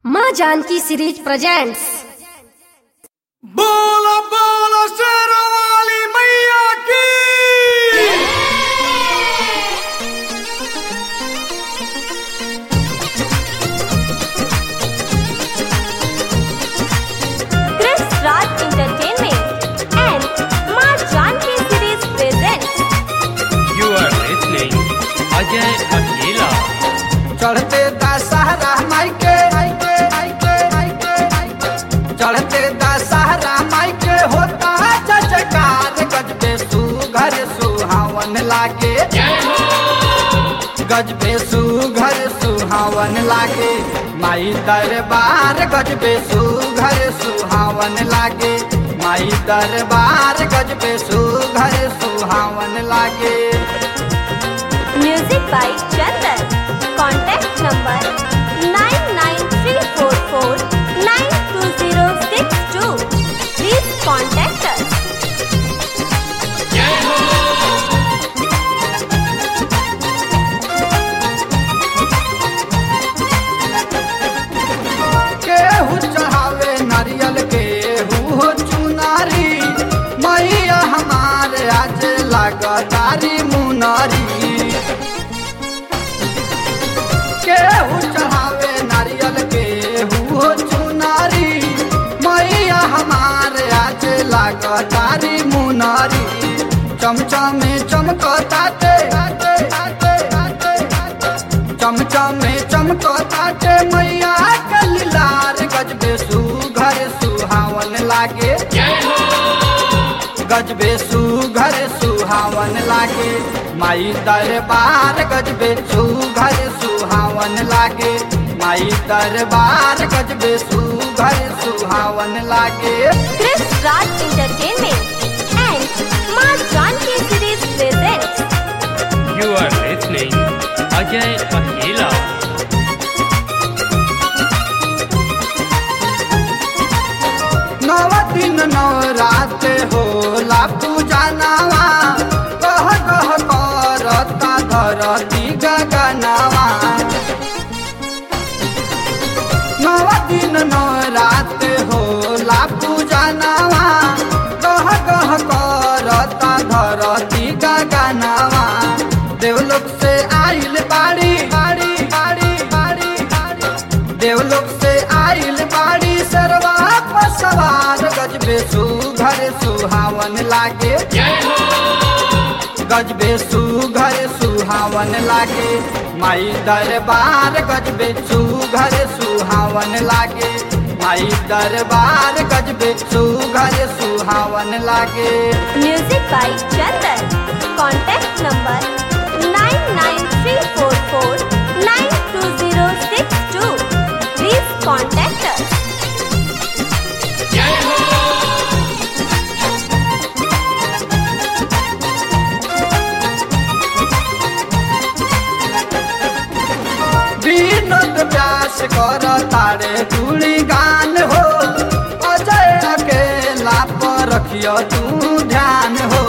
माँ Janaki series presents बोलो बोलो शेरवाली मैया की Chris Raj Entertainment and Ma Janki Series presents You are listening Ajay Akela. चढ़ते दशहरा माई के चढ़ते दशहरा माई के होता जजकार गजबे सुघर सुहावन लागे गजबे सुघर सुहावन लागे माई दरबार गजबे सुघर सुहावन लागे माई दरबार गजबे सुघर सुहावन लागे Music by Chandan. Contact number 99344920062. Please contact us. केहू चढ़ावे नारियल केहू चुनारी मैया हमारे आज लगतारी मुनारी केहू चढ़ावे नारियल केहू चुनारी मैया हमारे आज लगतारी मुनारी चमचमे चमकताते चमचमे चमकताते मैया के लीलार गजबे सुघर सुहावन लागे गजबे सुघर सुहावन लागे माई दरबार गजबे सुघर सुहावन लागे माई दरबार गजबे सुघर सुहावन लागे Chris Raj Entertainment and Ma Janki Series presents You are listening Ajay Akela. नव दिन नव रात होला पूजा नवा कह कह करता धरती गगनवा नव दिन नव रात होला पूजा नवा कह कह करता धरती गगनवा देवलोक से आइल बाड़ी बाड़ी बाड़ी बाड़ी बाड़ी देवलोक से आइल बाड़ी सरवा पर सवार गजबे सुघर सुहावन लागे गजबे सुघर सुहावन लागे माई दरबार गजबे सुघर सुहावन लागे माई दरबार गजबे सुघर सुहावन लागे Music by Chandan. Contact number 99344920062. Please contact us. Vinod Vyas कर तारे तुली गान हो अजय अकेला पर रखियो तू ध्यान हो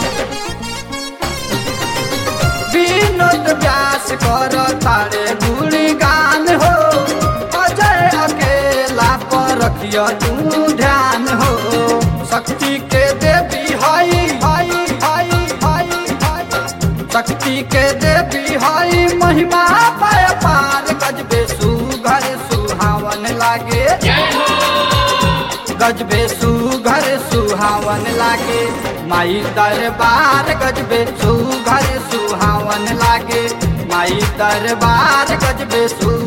विनोद व्यास कर तारे तुली गान हो अजय अकेला पर रखियो तू ध्यान हो शक्ति के देवी हई हई हई हई हई शक्ति के देवी हई महिमा पाय पार गजबे सुघर सुहावन लागे गजबे सुघर सुहावन लागे माई दरबार गजबे सुघर सुहावन लागे माई दरबार गजबे सु